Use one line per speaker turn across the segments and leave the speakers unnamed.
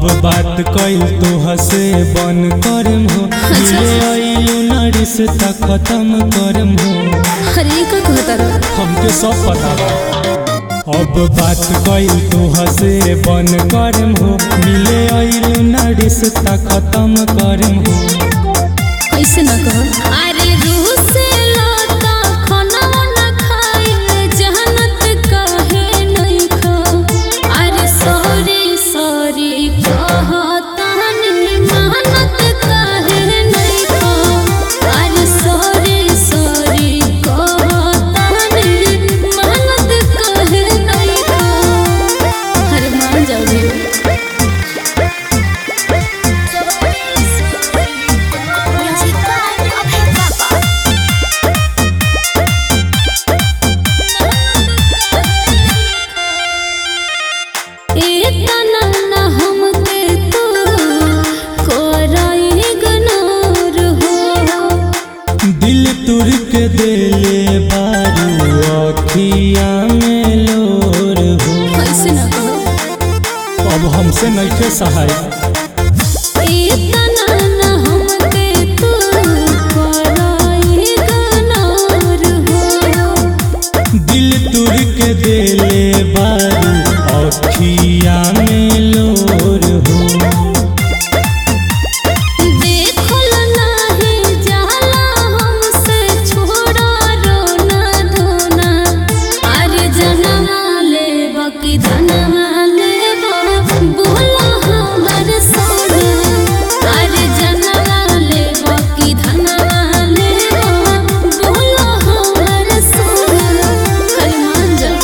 बात कइल तो हसे बन करम हो मिले आइलू ना रिश्ता खत्म करम हो
अरे का कहता रहो
हमके सब पता बा अब बात कइल तो हसे बन करम हो मिले आइलू ना रिश्ता खत्म करम हो
ऐसे ना कहो अरे रूह से लाता खाना ना खाइल जहनत काहे नहीं खा अरे सॉरी सॉरी कहता नहीं मेहनत काहे नहीं खा अरे सॉरी सॉरी कहता नहीं मेहनत काहे नहीं खा अरे मान जाओ जी इतना ना हमके तू कोराई गनोर हो
दिल तुर के देले बारू अखिया में लोर हो
ऐसे ना कहो
अब हमसे नइखे सहाय
इतना ना हमके तू कोराई गनोर हो
दिल तुर के देले बारू अखिया में लोर हो
देखल नाही जाला हमसे छोड़ा रोना धोना अरे जनमा लेब कि धनमा लेब बोला हमर सोना अरे जनमा लेब कि धनमा लेब बोला हमर सोना हरि मान जा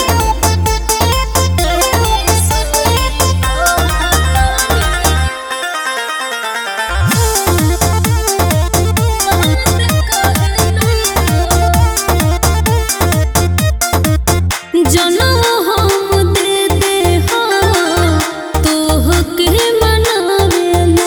जनम हम दे दे हो तोहके मनावेला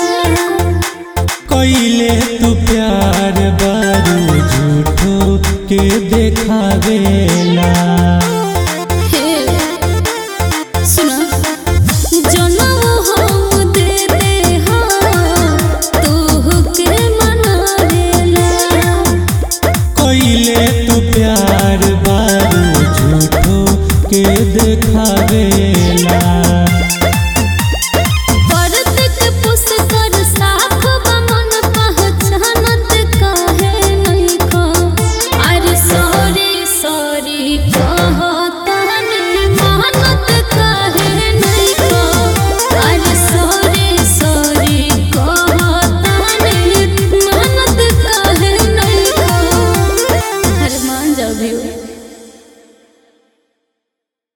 कैले तू प्यार बारू झूठो के देखावेला
हे सुना जनम हम दे दे हो तोहके मनावेला
कैले तू प्यार बारू झूठो के देख